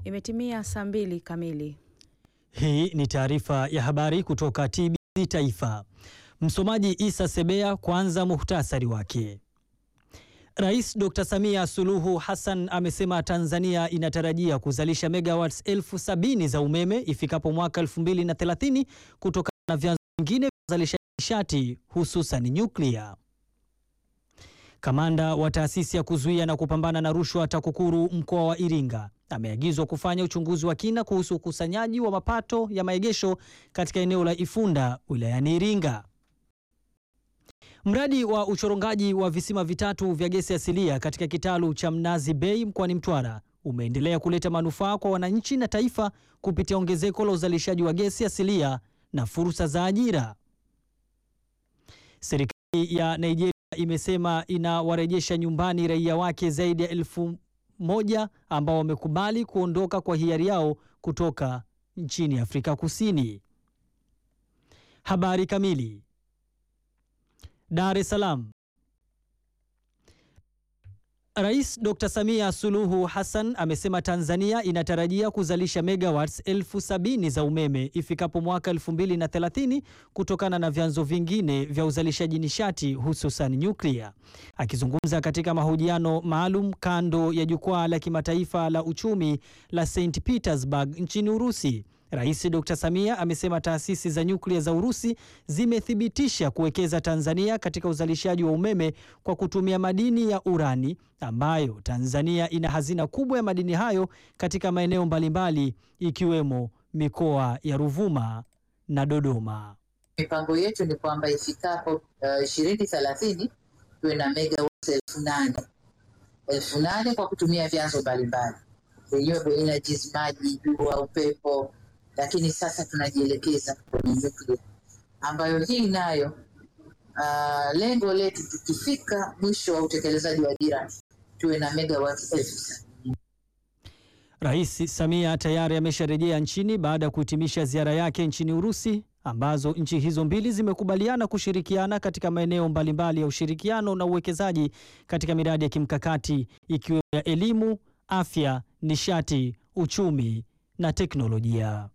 Imetimia saa mbili kamili. Hii ni taarifa ya habari kutoka TBC Taifa. Msomaji Isa Sebea. Kwanza muhtasari wake. Rais Dr. Samia Suluhu Hassan amesema Tanzania inatarajia kuzalisha megawatts elfu sabini za umeme ifikapo mwaka 2030 kutokana na vyanzo vingine vya uzalishaji nishati hususan nyuklia. Kamanda wa taasisi ya kuzuia na kupambana na rushwa TAKUKURU mkoa wa Iringa ameagizwa kufanya uchunguzi wa kina kuhusu ukusanyaji wa mapato ya maegesho katika eneo la Ifunda wilayani Iringa. Mradi wa uchorongaji wa visima vitatu vya gesi asilia katika kitalu cha Mnazi Bay mkoani Mtwara umeendelea kuleta manufaa kwa wananchi na taifa kupitia ongezeko la uzalishaji wa gesi asilia na fursa za ajira. Serikali ya Nigeria imesema inawarejesha nyumbani raia wake zaidi ya elfu moja ambao wamekubali kuondoka kwa hiari yao kutoka nchini Afrika Kusini. Habari kamili. Dar es Salaam. Rais Dr. Samia Suluhu Hassan amesema Tanzania inatarajia kuzalisha megawatts elfu sabini za umeme ifikapo mwaka 2030 kutokana na vyanzo vingine vya uzalishaji nishati hususan nyuklia. Akizungumza katika mahojiano maalum kando ya jukwaa la kimataifa la uchumi la St Petersburg nchini Urusi, Rais Dr. Samia amesema taasisi za nyuklia za Urusi zimethibitisha kuwekeza Tanzania katika uzalishaji wa umeme kwa kutumia madini ya urani ambayo Tanzania ina hazina kubwa ya madini hayo katika maeneo mbalimbali ikiwemo mikoa ya Ruvuma na Dodoma. Mipango yetu ni kwamba ifikapo ishirini uh, thelathini tuwe na megawatts elfu nane elfu nane kwa kutumia vyanzo mbalimbali renewable energies, maji, jua, upepo lakini sasa tunajielekeza kwenye nyuklia ambayo hii nayo uh, lengo letu tukifika mwisho wa utekelezaji wa dira tuwe na megawatts elfu sabini. Rais Samia tayari amesharejea nchini baada ya kuhitimisha ziara yake nchini Urusi ambazo nchi hizo mbili zimekubaliana kushirikiana katika maeneo mbalimbali ya ushirikiano na uwekezaji katika miradi ya kimkakati ikiwemo ya elimu, afya, nishati, uchumi na teknolojia.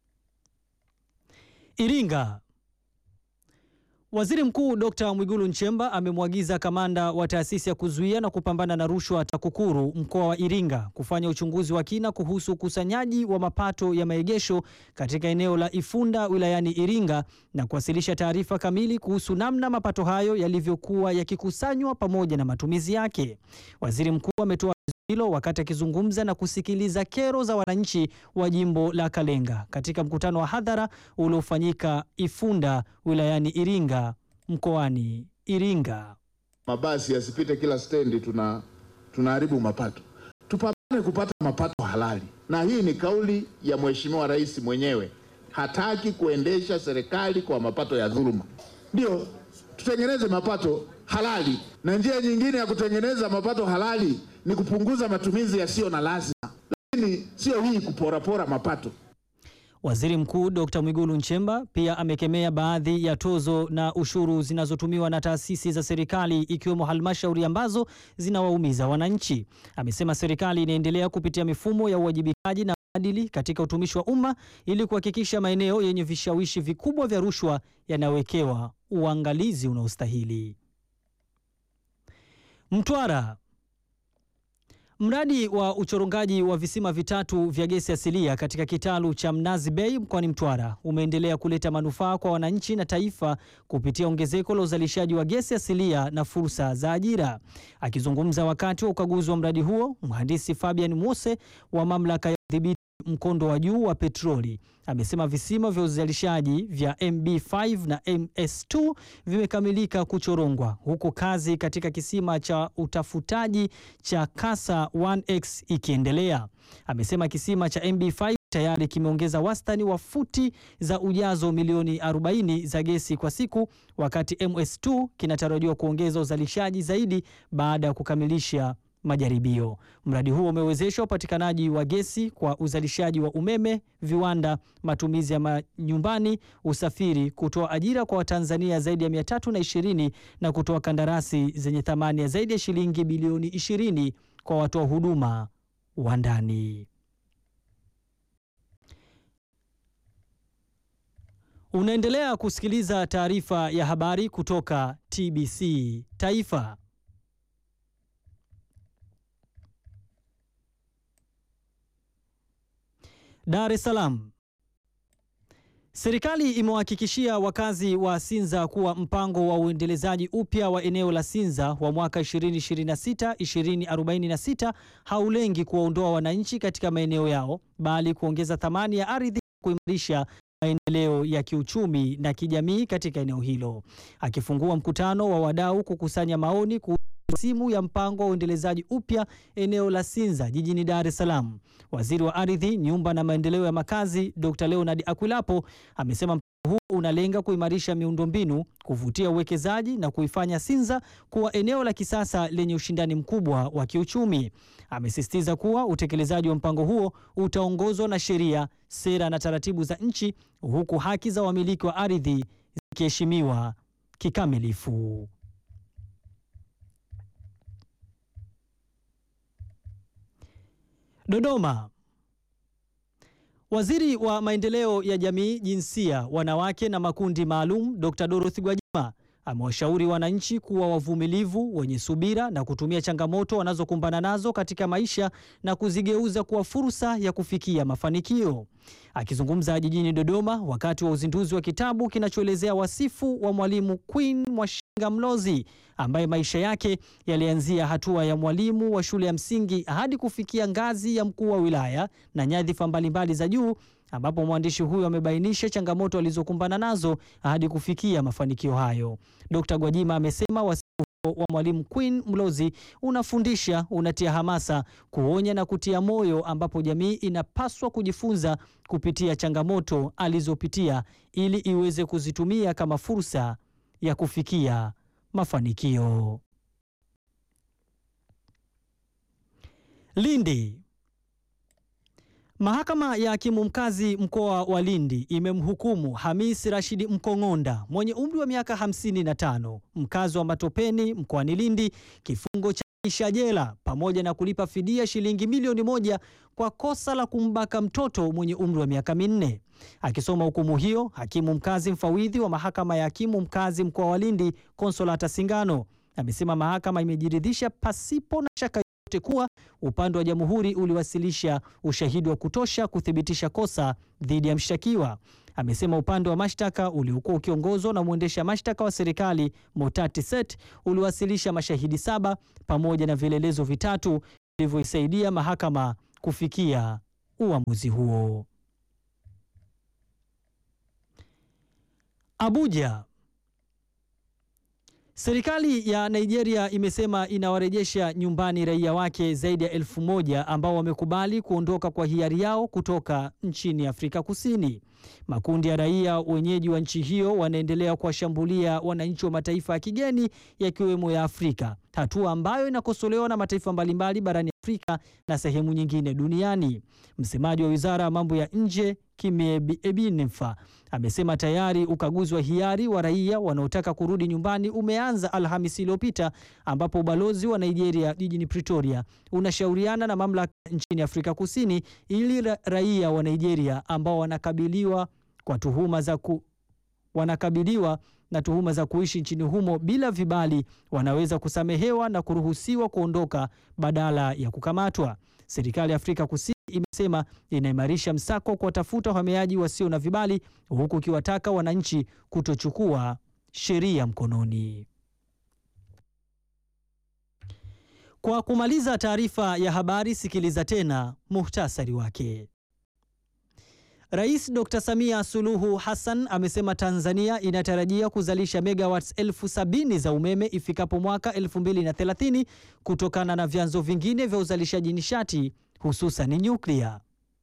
Iringa. Waziri Mkuu Dr. Mwigulu Nchemba amemwagiza kamanda wa taasisi ya kuzuia na kupambana na rushwa TAKUKURU mkoa wa Iringa kufanya uchunguzi wa kina kuhusu ukusanyaji wa mapato ya maegesho katika eneo la Ifunda wilayani Iringa na kuwasilisha taarifa kamili kuhusu namna mapato hayo yalivyokuwa yakikusanywa pamoja na matumizi yake. Waziri Mkuu ametoa hilo wakati akizungumza na kusikiliza kero za wananchi wa jimbo la Kalenga katika mkutano wa hadhara uliofanyika Ifunda wilayani Iringa mkoani Iringa. Mabasi yasipite kila stendi, tuna tunaharibu mapato. Tupambane kupata mapato halali, na hii ni kauli ya Mheshimiwa Rais mwenyewe. Hataki kuendesha serikali kwa mapato ya dhuluma. Ndio tutengeneze mapato halali, na njia nyingine ya kutengeneza mapato halali ni kupunguza matumizi yasiyo na lazima, lakini sio hii kuporapora mapato. Waziri Mkuu Dr. Mwigulu Nchemba pia amekemea baadhi ya tozo na ushuru zinazotumiwa na taasisi za serikali ikiwemo halmashauri ambazo zinawaumiza wananchi. Amesema serikali inaendelea kupitia mifumo ya uwajibikaji na maadili katika utumishi wa umma ili kuhakikisha maeneo yenye vishawishi vikubwa vya rushwa yanawekewa uangalizi unaostahili. Mtwara. Mradi wa uchorongaji wa visima vitatu vya gesi asilia katika kitalu cha Mnazi Bay mkoani Mtwara umeendelea kuleta manufaa kwa wananchi na taifa kupitia ongezeko la uzalishaji wa gesi asilia na fursa za ajira. Akizungumza wakati wa ukaguzi wa mradi huo, mhandisi Fabian Mose wa mamlaka ya udhibiti mkondo wa juu wa petroli amesema visima vya uzalishaji vya MB5 na MS2 vimekamilika kuchorongwa huku kazi katika kisima cha utafutaji cha Kasa 1X ikiendelea. Amesema kisima cha MB5 tayari kimeongeza wastani wa futi za ujazo milioni 40 za gesi kwa siku, wakati MS2 kinatarajiwa kuongeza uzalishaji zaidi baada ya kukamilisha majaribio. Mradi huo umewezesha upatikanaji wa gesi kwa uzalishaji wa umeme, viwanda, matumizi ya manyumbani, usafiri, kutoa ajira kwa Watanzania zaidi ya 320 na kutoa kandarasi zenye thamani ya zaidi ya shilingi bilioni 20 kwa watoa huduma wa ndani. Unaendelea kusikiliza taarifa ya habari kutoka TBC Taifa. Dar es Salaam. Serikali imewahakikishia wakazi wa Sinza kuwa mpango wa uendelezaji upya wa eneo la Sinza wa mwaka 2026-2046 haulengi kuwaondoa wananchi katika maeneo yao bali kuongeza thamani ya ardhi kuimarisha maendeleo ya kiuchumi na kijamii katika eneo hilo. Akifungua mkutano wa wadau kukusanya maoni kuhusu rasimu ya mpango wa uendelezaji upya eneo la Sinza jijini Dar es Salaam, waziri wa ardhi, nyumba na maendeleo ya makazi Dr. Leonard Akwilapo amesema mpango huu unalenga kuimarisha miundombinu, kuvutia uwekezaji na kuifanya Sinza kuwa eneo la kisasa lenye ushindani mkubwa wa kiuchumi. Amesisitiza kuwa utekelezaji wa mpango huo utaongozwa na sheria, sera na taratibu za nchi, huku haki za wamiliki wa ardhi zikiheshimiwa kikamilifu. Dodoma. Waziri wa maendeleo ya jamii, jinsia, wanawake na makundi maalum Dr. Dorothy Gwajima amewashauri wananchi kuwa wavumilivu, wenye subira na kutumia changamoto wanazokumbana nazo katika maisha na kuzigeuza kuwa fursa ya kufikia mafanikio. Akizungumza jijini Dodoma wakati wa uzinduzi wa kitabu kinachoelezea wasifu wa Mwalimu Queen Mwashinga Mlozi ambaye maisha yake yalianzia hatua ya mwalimu wa shule ya msingi hadi kufikia ngazi ya mkuu wa wilaya na nyadhifa mbalimbali za juu ambapo mwandishi huyo amebainisha changamoto alizokumbana nazo hadi kufikia mafanikio hayo. Dkt. Gwajima amesema wasifu wa Mwalimu Queen Mlozi unafundisha, unatia hamasa, kuonya na kutia moyo, ambapo jamii inapaswa kujifunza kupitia changamoto alizopitia ili iweze kuzitumia kama fursa ya kufikia mafanikio. Lindi. Mahakama ya hakimu mkazi mkoa wa Lindi imemhukumu Hamis Rashidi Mkong'onda mwenye umri wa miaka 55 mkazi wa Matopeni mkoani Lindi kifungo cha maisha jela pamoja na kulipa fidia shilingi milioni moja kwa kosa la kumbaka mtoto mwenye umri wa miaka minne. Akisoma hukumu hiyo, hakimu mkazi mfawidhi wa mahakama ya hakimu mkazi mkoa wa Lindi Konsolata Singano amesema mahakama imejiridhisha pasipo na shaka kuwa upande wa jamhuri uliwasilisha ushahidi wa kutosha kuthibitisha kosa dhidi ya mshtakiwa. Amesema upande wa mashtaka uliokuwa ukiongozwa na mwendesha mashtaka wa serikali Motati Set uliwasilisha mashahidi saba pamoja na vielelezo vitatu vilivyoisaidia mahakama kufikia uamuzi huo. Abuja. Serikali ya Nigeria imesema inawarejesha nyumbani raia wake zaidi ya elfu moja ambao wamekubali kuondoka kwa hiari yao kutoka nchini Afrika Kusini. Makundi ya raia wenyeji wa nchi hiyo wanaendelea kuwashambulia wananchi wa mataifa ya kigeni yakiwemo ya Afrika, hatua ambayo inakosolewa na mataifa mbalimbali barani Afrika na sehemu nyingine duniani. Msemaji wa Wizara ya Mambo ya Nje Kimi Ebinefa amesema tayari ukaguzi wa hiari wa raia wanaotaka kurudi nyumbani umeanza Alhamisi iliyopita, ambapo ubalozi wa Nigeria jijini Pretoria unashauriana na mamlaka nchini Afrika Kusini ili ra raia wa Nigeria ambao wanakabiliwa kwa tuhuma za ku wanakabiliwa na tuhuma za kuishi nchini humo bila vibali wanaweza kusamehewa na kuruhusiwa kuondoka badala ya kukamatwa. Serikali ya Afrika Kusini imesema inaimarisha msako kuwatafuta wahamiaji wasio na vibali huku ikiwataka wananchi kutochukua sheria mkononi. Kwa kumaliza taarifa ya habari, sikiliza tena muhtasari wake. Rais Dr. Samia Suluhu Hassan amesema Tanzania inatarajia kuzalisha megawatts elfu sabini za umeme ifikapo mwaka 2030 kutokana na vyanzo vingine vya uzalishaji nishati hususan nyuklia.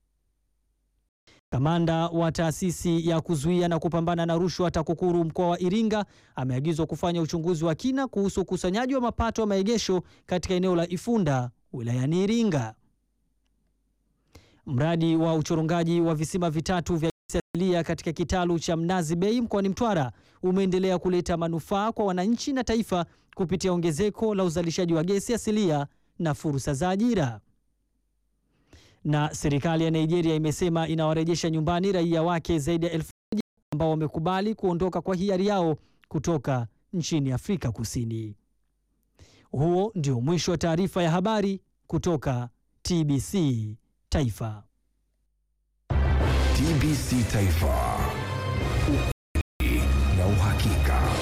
Kamanda wa taasisi ya kuzuia na kupambana na rushwa TAKUKURU mkoa wa Iringa ameagizwa kufanya uchunguzi wa kina kuhusu ukusanyaji wa mapato ya maegesho katika eneo la Ifunda wilayani Iringa. Mradi wa uchorongaji wa visima vitatu vya gesi asilia katika kitalu cha Mnazi Bay mkoani Mtwara umeendelea kuleta manufaa kwa wananchi na taifa kupitia ongezeko la uzalishaji wa gesi asilia na fursa za ajira. Na serikali ya Nigeria imesema inawarejesha nyumbani raia wake zaidi ya elfu moja ambao wamekubali kuondoka kwa hiari yao kutoka nchini Afrika Kusini. Huo ndio mwisho wa taarifa ya habari kutoka TBC Taifa. TBC Taifa, ukweli na uhakika.